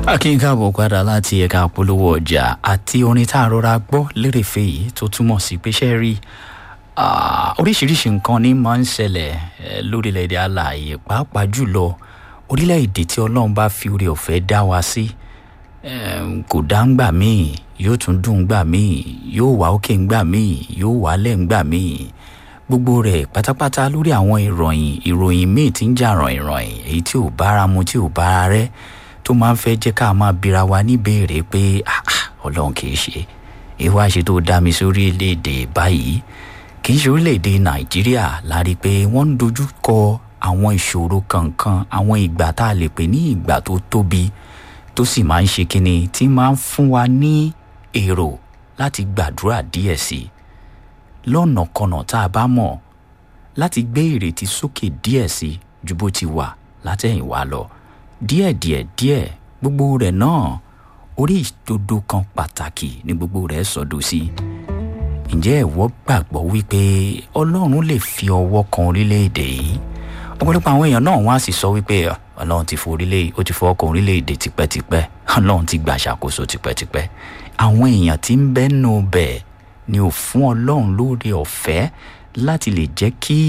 akínkáàbọ̀ padà láti ẹ̀ka àpolówó ọjà àti orin tá a rọra gbọ́ lérèfé yìí tó túmọ̀ sí pé ṣe rí oríṣiríṣi nǹkan ní máa ń ṣẹlẹ̀ lórílẹ̀‐èdè alààyè pàápàá jùlọ orílẹ̀‐èdè tí ọlọ́run bá fi oore ọ̀fẹ́ dá wa sí kò dá ń gbà míì yóò tún dùn gbà míì yóò wá òkè ń gbà míì yóò wálẹ̀ ń gbà míì gbogbo rẹ̀ pátápátá lórí àwọn ìròyìn ìròyìn míì tí ń jà ràn ìròyìn èyí tí ò bára mu tí ò bára rẹ́ tó máa ń fẹ́ jẹ́ ká máa bira wa níbèrè pé ọlọ́run kì í ṣe ìwà ṣe tó dá mi sórí orílẹ̀-èdè báyìí kì í ṣe orílẹ̀-èdè nàìjíríà la rí i pé wọ́n ń dojú kọ àwọn ìṣòro kankan àwọn ìgbà tá a lè pè ní ìgbà tó tóbi tó sì máa ń ṣe kíni tí máa ń fún wa ní èrò láti gbàdúrà díẹ̀ sí i lọ́nà kọnà tá a bá mọ̀ láti gbé ìrètí sókè díẹ̀ sí i ju bó ti wà látẹ̀yìnwá lọ díẹ̀díẹ̀ díẹ̀ gbogbo rẹ̀ náà orí ìdodo kan pàtàkì ni gbogbo rẹ̀ sọdọ̀ sí ǹjẹ́ ẹ̀wọ́ gbàgbọ́ wípé ọlọ́run lè fi ọwọ́ kan orílẹ̀-èdè yìí ọ̀pọ̀lọpọ̀ àwọn èèyàn náà wọ́n á sì sọ wípé ọlọ́run ti fọ orílẹ̀ ó ti fọwọ́ kan orílẹ̀-èdè tipẹ́tipẹ́ ọlọ́run ti gbà ṣàkóso tipẹ́tipẹ́ àwọn èèyàn tí ń bẹ́nu bẹ̀ ni ò fún ọlọ́run lóore ọ̀fẹ́ láti lè jẹ́ kí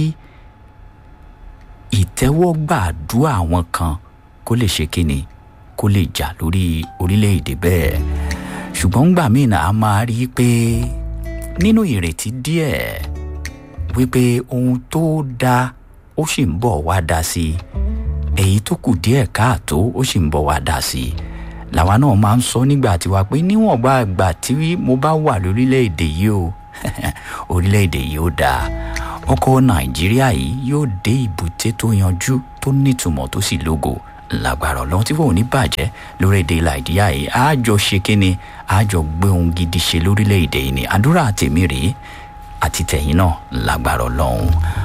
ìtẹ́wọ́gbà àdúrà àwọn kan kó lè ṣe kíni kó lè jà lórí orílẹ̀-èdè bẹ́ẹ̀ ṣùgbọ́n ńgbà míì náà a máa rí i pé nínú ìrètí díẹ̀ wípé ohun tó dáa ó sì ń bọ̀ wá dá sí i èyí tó kù díẹ̀ káàtó ó sì ń bọ̀ wá dá sí i làwa náà máa ń sọ nígbà tiwa pé níwọ̀nba àgbà tí mo bá wà lórílẹ̀‐èdè yìí o orílẹ̀‐èdè yìí ó dáa ọkọ̀ nàìjíríà yìí yóò dé ìbúté tó yanjú tó nítumọ̀ tó sì lógo lágbára ọlọ́run tí wọn ò ní bàjẹ́ lórílẹ̀‐èdè nàìjíríà yìí àjọ ṣe kínni àjọ gbé ohun gidi ṣe lórílẹ̀‐èdè yìí ni àdúrà tèmi rèé àti tẹ̀yìn náà lágbára ọlọ́run.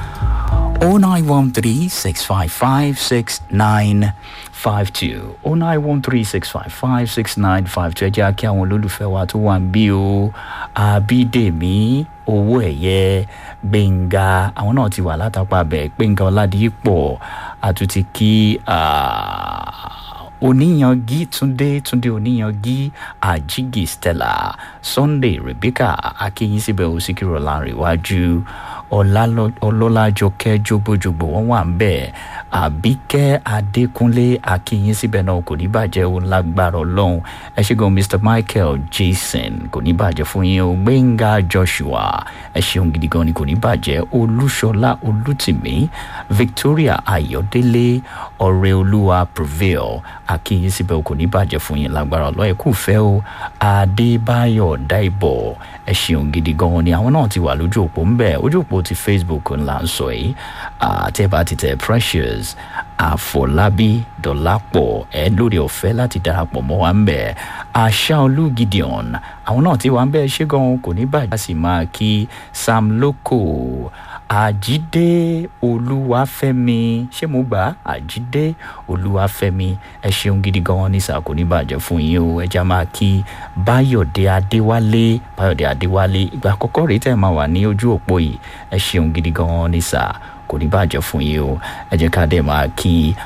0913 655 6952 0913 655 6952 ẹ jẹ́ kí àwọn olólùfẹ́ wa tó wà ń bí o àbídèmí owó ẹ̀yẹ gbẹ̀ngà àwọn náà ti wà látàpá bẹ̀ gbẹ̀ngà ọ̀làdìpọ̀ àtúntì kí oníyangi túndé túndé oníyangi àjígì stella sunday rebecca akínyìn síbẹ̀ òsìkìrọ̀ láàrin iwájú ọlọ́lájọkẹ́ jogbojogbo wọ́n wà ń bẹ̀ àbíkẹ́ adékúnlé akínyìn síbẹ̀ náà kò ní bàjẹ́ o lágbára ọlọ́run ẹ ṣe gan mr michael jason kò ní bàjẹ́ fún yín o gbẹ̀ngà joshua ẹ ṣeun gidi gan ni kò ní bàjẹ́ olúṣọlá olùtìmí victoria ayọ̀délé ọ̀rẹ́ olúwa prevail akínyìn síbẹ̀ kò ní bàjẹ́ fún yín lágbára ọlọ́run ẹ kú fẹ́ o adébáyọ̀ dáìbọ̀ ẹ ṣeun gidi gan ni àwọn náà ti wà lójú òpó ń bẹ̀ ojú òpó ti facebook ńlá ń sọ yìí àtẹ̀bá ti tẹ̀ precious àfọlábí dọ̀lápọ̀ ẹ lórí ọ̀fẹ́ láti darapọ̀ mọ́ wa ń bẹ̀ àṣà olú gideon àwọn náà ti wà ń bẹ̀ ṣé gan kò ní bàjẹ́ a sì máa kí sam loko àjídé olúwàfẹ́mi ṣé mo gbà àjídé olúwàfẹ́mi ẹ ṣeun gidi gan ní sà kò ní bàjẹ́ fún yín o ẹ já máa kí báyọ̀dé adéwálé báyọ̀dé adéwálé ìgbà àkọ́kọ́ rèé tẹ̀ máa wà ní ojú òpó yìí ẹ ṣeun gidi gan ní sà kò ní bàjẹ́ fún yín o ẹ jẹ́ ká dẹ̀ máa kí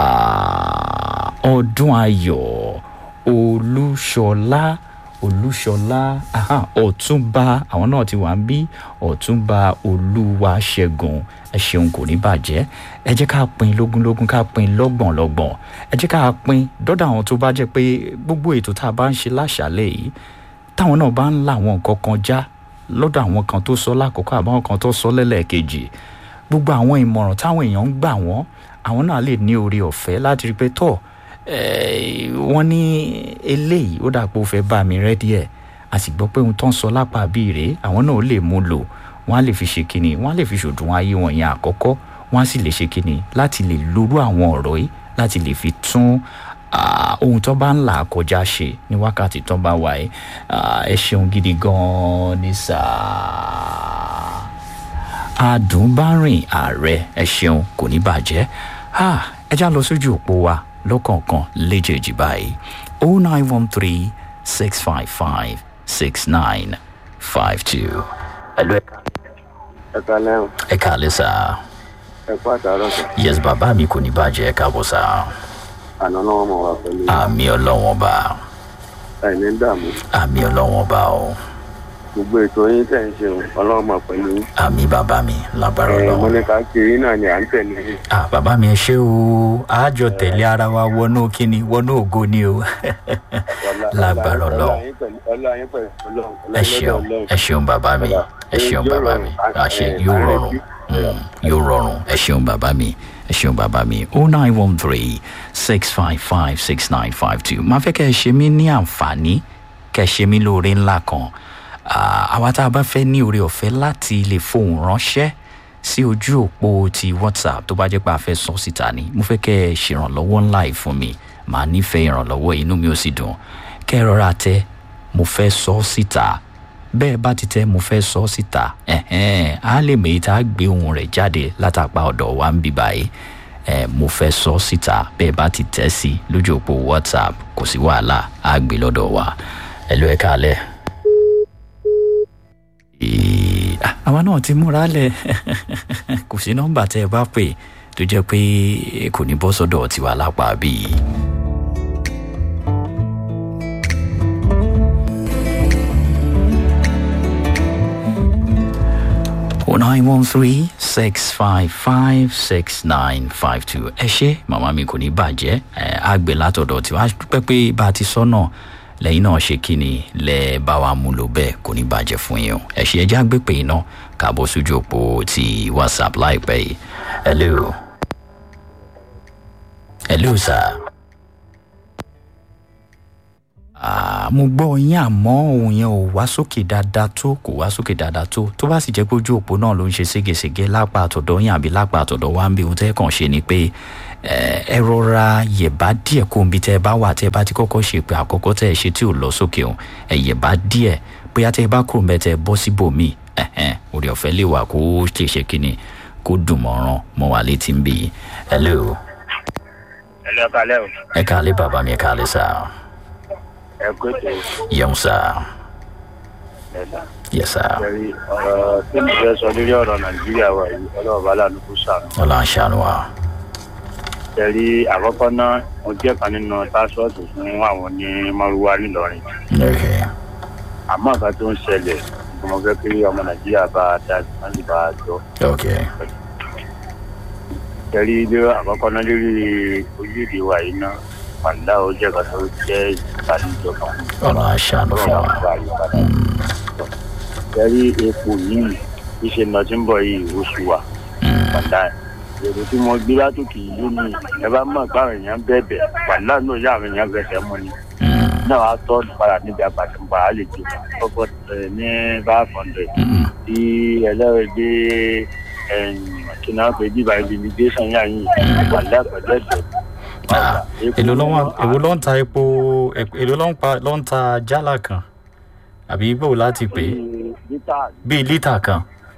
ọdún ayọ̀ olúṣọlá olúṣọlá ọ̀túnba àwọn náà ti wà ń bí ọ̀túnba olúwaṣẹ́gun ẹ ṣeun kò ní bàjẹ́ ẹ jẹ́ ká pin lógúnlógún ká pin lọ́gbọ̀nlọ́gbọ̀n ẹ jẹ́ ká pin dọ́dọ̀ àwọn tó bá jẹ́ pé gbogbo ètò tá a bá ń ṣe láṣàlẹ̀ yìí táwọn náà bá ń la àwọn nǹkan kan já lọ́dọ̀ àwọn kan tó sọ lákòókò àbáwọn kan tó sọ lẹ́lẹ́kejì gbogbo àwọn ìmọ̀ràn táwọn èèyàn ń gbà wọ́n àwọn náà lè ní oore ọ̀fẹ́ láti rí pé tọ́ wọ́n ní eléyìí ó dà pé ó fẹ́ bá mi rẹ́ díẹ̀ a sì gbọ́ pé ohun tó ń sọ lápá bíi rèé àwọn náà lè mú lò wọ́n á lè fi ṣe kínni wọ́n á lè fi ṣòdùn ayé wọn yẹn àkọ́kọ́ wọ́n á sì lè ṣe kínni láti lè lórú àwọn ọ̀rọ̀ yìí láti lè fi tún ohun tó bá ń là kọjá ṣe ní wákàtí tó bá wà yìí ẹ ṣeun gidi gan-an ní sáà adùnbárìn ààrẹ ẹ ṣeun kò ní bàjẹ́ ẹ já lọ sójú òpó wa lọ́kọ̀ọ̀kan léjèèjì báyìí o nine one three six five five six nine five two. ẹ̀lú ẹ kalẹ́ o ẹ kàlẹ́ sá ẹ kú àtàrọ̀ sọ yes bàbá mi kò ní bàjẹ́ ẹ káàbọ̀ sá àná náà wọ́n mọ̀ wá pẹ̀lú àmì ọlọ́wọ́n bá àìní dààmú àmì ọlọ́wọ́n bá o gbogbo ètò yín tẹ̀ ń ṣe o ọlọ́run mọ̀ pẹ̀lú yín. àmì bàbá mi lágbára ẹ mo ọlọ́wọ́n. ní ká kiri náà ni à ń tẹ̀lé yín. ah bàbá mi ẹ ṣé o àjọ tẹ̀lé ara wa wọnú kíni wọnú ògo ni o Ọlá- lágbára ọlá- ọlọ́run. ọlá yín pẹ̀lú- ọlá yín pẹ̀lú ọlọ́run, ọlá ẹ yín ṣeun lọ́dọ̀ Ọlọ́run. ẹ ṣeun bàbá mi ẹ ṣeun bàbá mi àṣẹ yóò rọrùn Mm, yóò rọrùn ẹ ṣeun bàbá mi ẹ ṣeun bàbá mi o nine one three six five five six nine five two máa fẹ́ kẹ́ ẹ ṣe mí ní àǹfààní kẹ́ ẹ ṣe mí lóore ńlá kan Ah, àwa tá a bá fẹ́ ní oore ọ̀fẹ́ láti lè fohùn ránṣẹ́ sí ojú òpó ti whatsapp tó bá jẹ́ pé a fẹ́ sọ síta ni mo fẹ́ kẹ́ ẹ ṣèrànlọ́wọ́ ńlá yìí fún mi màá nífẹ̀ẹ́ ìrànlọ́wọ́ inú mi ò sì dùn kẹ́ ẹ rọra tẹ mo fẹ́ sọ síta bẹ́ẹ̀ bá ti tẹ́ mo fẹ́ sọ síta ẹ̀hẹ́n á lè mèyí tá a gbé ohun rẹ̀ jáde látàpá ọ̀dọ̀ wa ń bí báyìí ẹ̀ mo fẹ́ sọ síta bẹ́ẹ̀ bá ti tẹ́ sí lójú òpó whatsapp kò sí wàhálà á gbé lọ́dọ̀ wa ẹ ló ẹ káalẹ́. Ee, ah, àwa náà ti múra lẹ̀ kò sí nọ́mbà tẹ́ ẹ bá pè tó jẹ́ pé kò ní bọ́ sọ́dọ̀ tiwa lápá bíi. o nine one three six five five six nine five two ẹ ṣe màmá mi kò ní bàjẹ́ ẹ àgbẹ̀ látọ̀dọ̀ tí wàá dúpẹ́ pé bá a ti sọ́nà lẹ́yìn náà ṣe kí ni lẹ́ bá wa mú lò bẹ́ẹ̀ kò ní bàjẹ́ fún yín o ẹ ṣe ẹjẹ́ àgbẹ̀ pé iná kàbọ̀ sójú òpó ti whatsapp láìpẹ́ yìí hello hello sir. Ah, mo gbọ́ yín àmọ́ òun yẹn ò wá sókè dáadáa tó kò wá sókè dáadáa tó tó bá sì jẹ́ pé ojú òpó náà ló ń ṣe ségesège lápá àtọ̀dọ̀ yín àbí lápá àtọ̀dọ̀ wa ń bí ohun tẹ́ kàn ṣe ni pé eh, ẹ rọra yẹ̀bá díẹ̀ kó omi tẹ́ ẹ bá wà tẹ́ ẹ bá ti kọ́kọ́ ṣe pé àkọ́kọ́ tẹ́ ẹ ṣe tí ò lọ sókè òun ẹ yẹ̀bá díẹ̀ bóyá tẹ́ ẹ bá kúrò mẹ́ tẹ́ ẹ bọ́ síbòmíì ẹ̀hẹ́n orí ọ̀fẹ́ lè wà kó ṣe ṣe kíni kó dùn mọ́ràn mọ́ wa létí ń bì í hello ẹ lọ kalẹ́ o ẹ káalẹ́ bàbá mi ẹ káalẹ́ sáà ẹ kó ètò yẹun sáà ẹ̀dá. yes sáà. Ẹ̀rí ọ̀rọ̀ tí mo fẹ́ sọ lórí ọ̀rọ̀ Nàìjíríà wa yìí ọlọ́run bá lánàá kó sànù. ọlọ́run ṣàánú wa. Ẹ̀rí àkọ́kọ́ náà mo jẹ́ kan nínú pásọ̀tù fún àwọn ní Márúwá nílọrin. Okay. Àmọ́ nǹkan tó ń ṣẹlẹ̀ ni mo fẹ́ kí ọmọ Nàìjíríà bá a dá sí láti bá a jọ. Okay. Ẹ̀rí ilé àkọ́kọ́ náà lórí orílẹ̀-èdè wa yìí náà pàdá ó jẹ́ kan tó jẹ́ ìbànújẹ́ kan. ọlọ́run ṣàánú fún Ọlọ́run wa. bá yí padà. Ẹ̀rí epo yìí ìṣe náà ti ń bọ̀ yìí oṣù wa. Mm. pàdà èrò tí mo gbé látòkè yìí ni ẹ bá mọ̀ pé àwọn èèyàn bẹ̀bẹ̀ pàdà náà yá àwọn èèyàn fẹsẹ̀ mú ni Mm. náà wàá tọ́ padà níbi àpàtúgbà á lè jù kọ́kọ́ ẹ̀ ní five hundred Mm. tí ẹlẹ́rìí kí náà pé bíbá immigration yà yín pàdà pẹ̀lú ẹ̀jẹ̀ Ah, èló ló wà èwo ló ń ta epo ep- èló ló ń pa ló ń ta jálá kan àbí bò láti pè é lítà bíi lítà kan.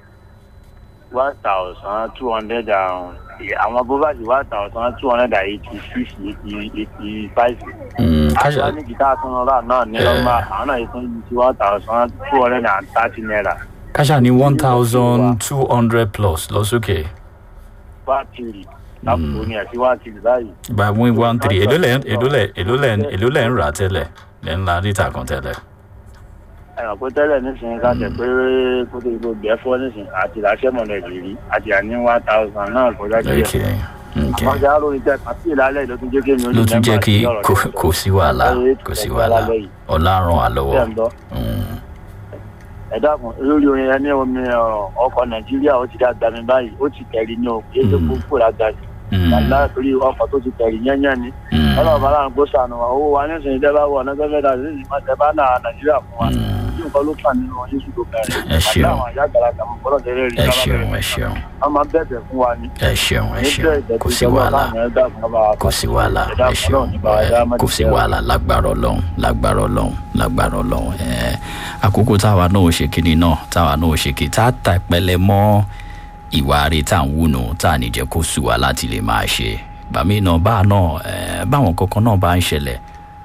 one thousand two hundred and àwọn bóbáàsì one thousand two hundred and eighty six eighty eighty five. Mm, káṣá àṣà ní gìtá tó ń rà náà ní lọ́gbà àwọn náà yìí tún yí sí one thousand two hundred and thirty naira káṣá ní one thousand two hundred plus lọ sókè bátìrì lápò ní ẹ̀sìn wá tìrì báyìí. by one one three èló lẹ̀ èló lẹ̀ èló lẹ̀ èló lẹ̀ ń rà tẹ́lẹ̀ lẹ̀ ń la lítà kan tẹ́lẹ̀. ẹ̀rọ pé tẹ́lẹ̀ nísìnyí ká tẹ̀ pé kó tó gbogbo gbẹ́ fọ́ nísìnyí àti làṣẹ mọ̀lẹ́ ìrírí àti àní one thousand náà kọjá okay díẹ̀. okay àwọn ọjà lórí tẹ àti ìlàlẹ̀ ló tún jẹ́ kí èmi ló tún jẹ́ kí kò- kò sí wàhálà kò sí wàhálà ọ̀la ràn wá lọ́wọ́. tẹ̀ ń lọ. Mm. ẹ dákun lórí orin ẹni omi ọ, ọkọ̀ nàìjíríà ó ti dàgbà mi báyìí ó ti tẹ̀rí ní o kí ẹ tó Mm. kó dàgbà sí. Mm. wàlá torí ọkọ̀ tó ti tẹ̀rí yẹ́nyẹ́ ni. Mm. ọlọ́run bá láwọn gbó sànù wa owó wa nísìnyí tẹ́ bá wọ ọ̀nà tẹ́fẹ́ dà sí ìmọ̀ tẹ́ bá náà nàìjíríà fún wa. Mm. bí nǹkan ló fà nínú yéṣu tó bẹ̀rẹ̀. Ẹ ṣeun. àwọn àyà àgbàlagbà mọ̀ bọ́lọ̀ tẹ́lẹ̀ rí ẹ sábà ṣeun bẹ̀rẹ̀. ẹ ṣeun wọ́n máa bẹ̀bẹ̀ fún wa ni. ẹ ṣeun ẹ ní ṣeun bẹ́ẹ̀ ìdẹ̀tí kò sí ìjọba wàhálà káwọn ẹ̀dá kan bá wa kò sí wàhálà ẹ̀dá ẹ kan ṣeun náà nípa ẹ̀dá ẹ, kò sí wàhálà lágbára ọlọ́run lágbára ọlọ́run lágbára ọlọ́run ẹ àkókò táwa náà ò ṣe kíni náà táwa náà ò ṣe kí tá a ta ìpẹlẹ mọ́ ìwà rẹ tá à ń wúnu tá à ní jẹ́ kó sù wá láti lè máa ṣe bàmí náà bá náà ẹ báwọn kankan náà bá ń ṣẹlẹ̀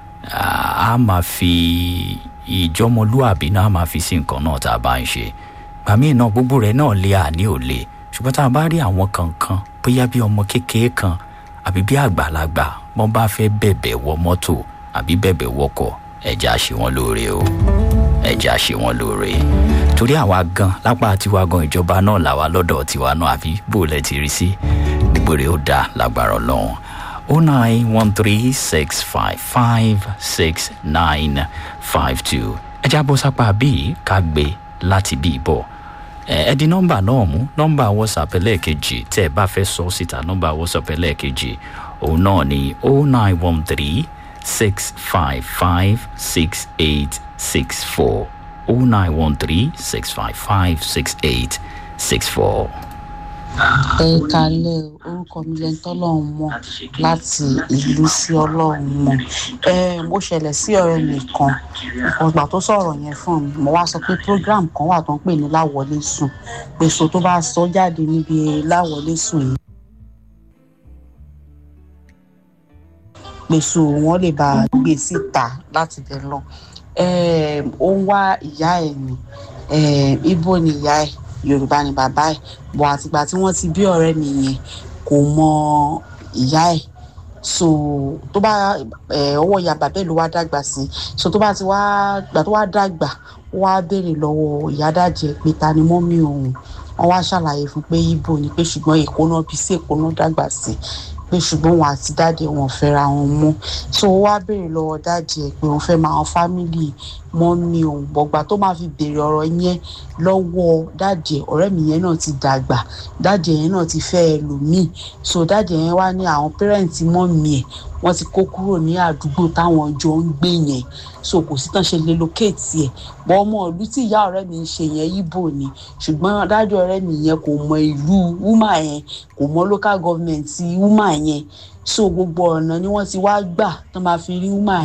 a máa fi ìjọmọlúàbí náà a máa fi sí nǹkan náà tá a bá ń ṣe bàmí náà gbogbo rẹ̀ náà lé àní ò lè ṣùgbọ́n tá a bá rí àwọn kankan bóyá bí ọmọ kékeré kan àbí bí àgbàlagbà wọ́n bá fẹ́ bẹ̀bẹ̀ wọ mọ́tò àbí bẹ̀bẹ̀ wọkọ̀ ẹ̀já ṣe wọ́n lóore o ẹ̀já ṣe wọ́n lóore torí àwa gan lápá tiwa gan ìjọba náà làwa lọ́dọ̀ tiwa náà àfi bó lẹ ti rí sí gbogbo rẹ̀ ó dáa lágbára ọlọ́run o nine one three six five five six nine five two ẹ̀já bọ́ sápá bíi ká gbé láti bí bọ̀ ẹ di nọmba náà mú nọmba whatsapp ẹlẹ́ẹ̀kejì tẹ́ ẹ bá fẹ́ sọ síta nọmba whatsapp ẹlẹ́ẹ̀kejì òun náà ni o nine one three six five five six eight six four o nine one three six five five six eight six four. ẹ kalẹ orúkọ mi lẹni tọlọrun mọ láti ìlú sí ọlọrun mọ ẹ mo ṣẹlẹ sí ọrẹ mi kan ọgbà tó sọrọ yẹn fún mi mo wá sọ pé program kan wà tó ń pè ní láwọlé sùn pé so tó bá sọ jáde níbi láwọlé sùn yìí pèsè wọn lè bá gbé síta láti bẹ lọ ó ń wá ìyá ẹ ní ibo ni ìyá ẹ yorùbá ni bàbá ẹ bọ àtìgbà tí wọn ti bí ọrẹ mi yẹn kò mọ ìyá ẹ so tó bá ọwọ ìyá bàbá ẹ ló wá dàgbà sí so tó bá ti wá gbà tó wá dàgbà ó wá béèrè lọwọ ìyá dàjẹ pé ta ni mọ́mí òun wọn wá ṣàlàyé fún pé ibo ni pé ṣùgbọ́n èkó náà bí sí èkó náà dàgbà sí pé ṣùgbọ́n wọn àti dáàdì wọn fẹ́ra wọn mọ́ so ó wá béèrè lọ́wọ́ dáàdì ẹ̀ pé òun fẹ́ máa wọn fámìlì mọ́mí òun bọ̀gbà tó máa fi béèrè ọ̀rọ̀ yẹn lọ́wọ́ dáàdì ẹ̀ ọ̀rẹ́ mi yẹn náà ti dàgbà dáàdì yẹn náà ti fẹ́ ẹlòmíì so dáàdì yẹn wá ní àwọn pẹ́rẹ́ǹtì mọ́mí ẹ̀ wọ́n ti kó kúrò ní àdúgbò táwọn jọ ń gbé yẹn so kò sí tán ṣe lè locate ẹ̀ bọ́ ọmọ ìlú tí ìyá ọ̀rẹ́ mi ń ṣe yẹn ibo ni ṣùgbọ́n dájú ọ̀rẹ́ mi yẹn kò mọ ìlú wúmà yẹn kò mọ local government wúmà yẹn so gbogbo ọ̀nà ni wọ́n ti wá gbà tán máa fi rí wúmà